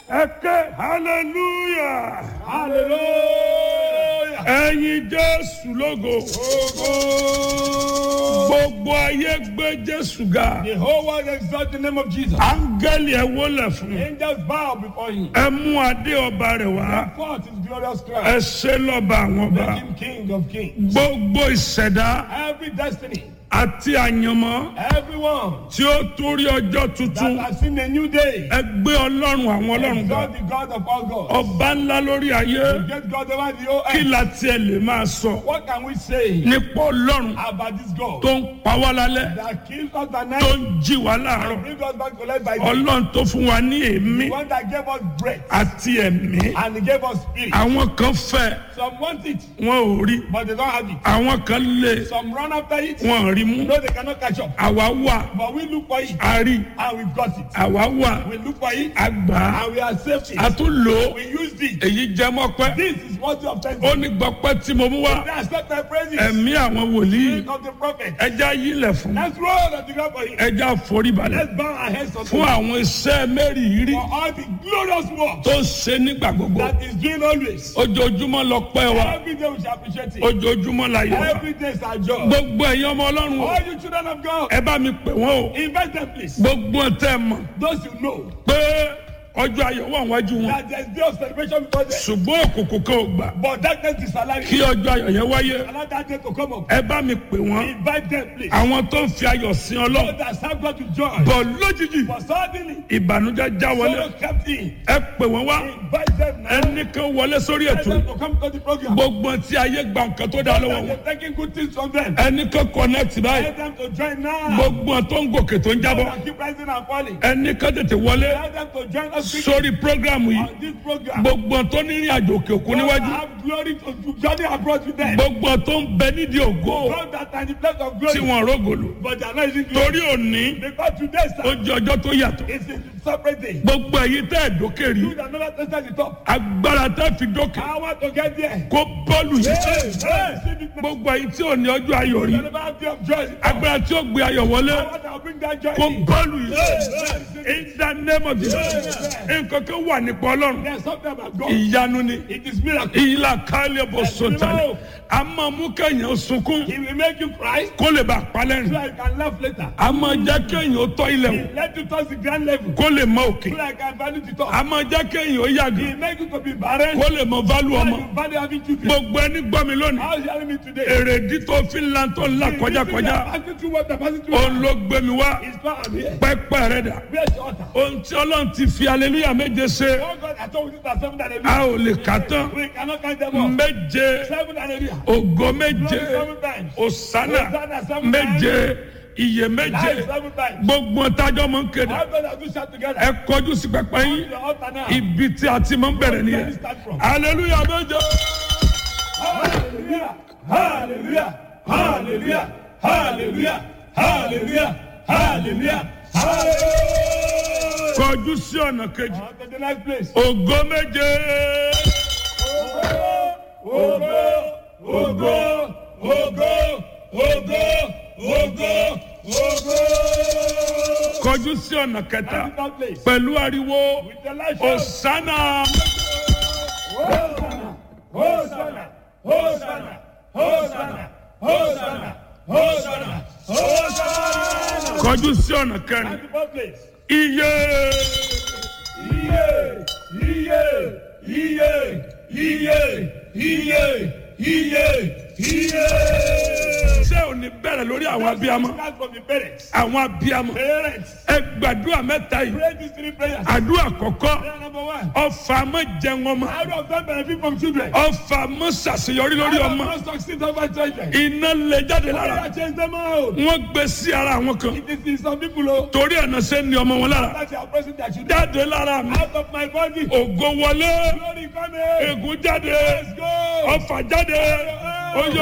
ẹ ké hallelujah Hallelujah. ẹyin jésù lógo gbogbo ayé gbé jésù ga The whole world exalt the name of Jesus. áńgẹ́lì ẹ wólẹ̀ fún Angels bow before him. ẹ mú adé ọba rẹ̀ wá Forth his glorious crown. ẹ ṣe lọ́ba àwọn ọba Make him king of kings. gbogbo ìṣẹ̀dá Every destiny, àti àyànmọ́ everyone tí ó torí ọjọ́ tuntun that has seen a new day, ẹ gbé ọlọ́run àwọn ọlọ́run ga exalt the God of all gods. ọba ńlá lórí ayé Get God over the whole kí earth. la tiẹ̀ lè máa sọ What can we say nípa ọlọ́run about this God tó ń pa wá lálẹ́ that kills us at tó night ń jí wá láàárọ̀ and brings us back to life by day? ọlọ́run tó fún wa ní èémí The one that gave us breath àti ẹ̀mí and he gave us spirit. àwọn kan fẹ́ Some want it, wọn ò rí but they don't have it. àwọn kan lé Some run after it, wọn ò rí mú no, they cannot catch up. àwa wà But we look for it a rí and we've got it. àwa wà We look for it a gbà á and we are saved. a It. tún lò ó We used it. èyí jẹ́ mọ́pẹ́ This is worthy of ó thanksgiving. ní gbọ́pẹ́ tí mo mú wá That's not my praises. ẹ̀mí àwọn wòlíì Spirit of the prophet. ẹja yílẹ̀ fún Let's roll on the ground for him. ẹja foríbalẹ̀ Let's bow our heads unto fún him àwọn iṣẹ́ mẹ́rìírí for all the glorious work tó ń ṣe nígbà gbogbo that is doing always. ojoojúmọ́ lọ pẹ́ wa Every day we shall appreciate it. ojoojúmọ́ la yọ wa Every day is our job. gbogbo ẹ̀yin ọmọ ọlọ́run o All you children of God, ẹ bá mi pè wọ́n o invite them please. gbogbo tẹ́ ẹ mọ̀ Those you know pé ọjọ́ ayọ̀ wà wájú wọn that there's day of celebration before them. ṣùgbọ́n òkùnkùn kan ò gbà But darkness is alive. kí ọjọ́ ayọ̀ yẹn wáyé Allow that day to come up. ẹ bá mi pè wọ́n Invite them please. àwọn tó ń fi ayọ̀ sin So ọlọ́run that serve God to join. bọ̀ lójijì But suddenly, ìbànújẹ́ já wọlé sorrow kept in. ẹ pè wọ́n wá Invite them now. ẹnì kan wọlé sórí Tell ètò them to come to the program. gbogbo tí ayé gba nǹkan tó dá lọ́wọ́ That wọn they're taking good things from them. ẹnì kan connect báyìí Tell them to join now. gbogbo tó ń gòkè tó ń jábọ́ And keep rising and falling. ẹnì kan tètè wọlé Tell them to join us quickly sórí programu yìí on this program. gbogbo tó ní ìrìn àjò òkè òkun God níwájú have glory to to journey abroad with them. gbogbo tó ń bẹ nídìí ògo God that are in the place of tí glory. wọn rógòlò But they are not using glory. torí òní Because today, ó sir, jẹ ọjọ́ tó yàtọ̀ is a separate day. gbogbo èyí tẹ́ ẹ̀ dókè rí You that never tested the top. agbára tẹ́ fi dókè I want to get there. kó bọ́ọ̀lù yìí Hey, hey, see the gbogbo èyí tí ò ní ọjọ́ ayọ̀ rí You never have day of joy. agbára tí ó gbé ayọ̀ wọlé I want to bring that joy. kó in. bọ́ọ̀lù yìí Hey, in the name of Jesus nǹkan kan wà nípa ọlọ́run There's something about God. ìyanu ni It is miracle. ìyílá kálí bó sọ̀tàlẹ̀ a máa mú kẹ́yìn sunkún He will make you cry kó lè bá palẹ́rìn so that you can laugh later. a máa jẹ́ kẹ́yìn ó tọ́ ilẹ̀ wò He let you touch the grand level kó lè mọ òkè so that you can value the top. a máa jẹ́ kẹ́yìn ó yàgò He make you to be barren kó lè mọ válù so ọmọ that you value having children. gbogbo ẹni gbọ́ mi lónìí How is he hearing me today? èrèdí tó fi ń lan tó ń la kọjá kọjá Passing through what the passing through. òun ló gbé mi wá His power am here. pẹ́pẹ́ rẹ̀ dà Where's the altar? ohun tí ọlọ́run ti fi aleluya méje ṣe Oh God, I told you that seven and a ò lè kà tán We cannot count them all. méje Seven and a ògo méje Glory seven times. òsánà Hosanna seven méje iye méje Life seven times. gbogbo tájọ́ mọ̀ ń kéde How God have you shout together? ẹ kọjú sí pẹpẹ yín The altar now. ibi tí a ti mọ̀ ń bẹ̀rẹ̀ nìyẹn aleluya méje Hallelujah! Hallelujah! Hallelujah! Hallelujah! Hallelujah! Hallelujah! Hallelujah! kọjú sí ọ̀nà kejì On to the next place. ògo méje Ogo! Ogo! Ogo! Ogo! Ogo! Ogo! kọjú sí ọ̀nà kẹta On to that place. pẹ̀lú ariwo With the light show. òsánà Hosanna! Hosanna! Hosanna! Hosanna! Hosanna! Hosanna! kọjú sí ọ̀nà kẹrin On to that place. iye Iye! Iye! Iye! Iye! Iye! Iye! Iye! ṣé ò ní bẹ̀rẹ̀ lórí àwọn abiyamọ Start from the parents. àwọn abiyamọ Parents, ẹ gbàdúrà mẹ́ta yìí pray these three prayers. àdúrà kọ̀kọ́ Prayer number one. ọfà mọ́ jẹun ọmọ How do I benefit from children? ọfà mọ́ ṣàṣeyọrí lórí How do ọmọ I succeed over children? iná lè jáde lára I change them out. wọ́n gbé sí ara àwọn kan It is in some people oh, torí ẹ̀nà ṣe ń ní ọmọ wọn lára that they are pressing their children jáde lára mi out of my body. ògo wọlé Glory coming. ègún jáde Let's go. ọfà jáde oyè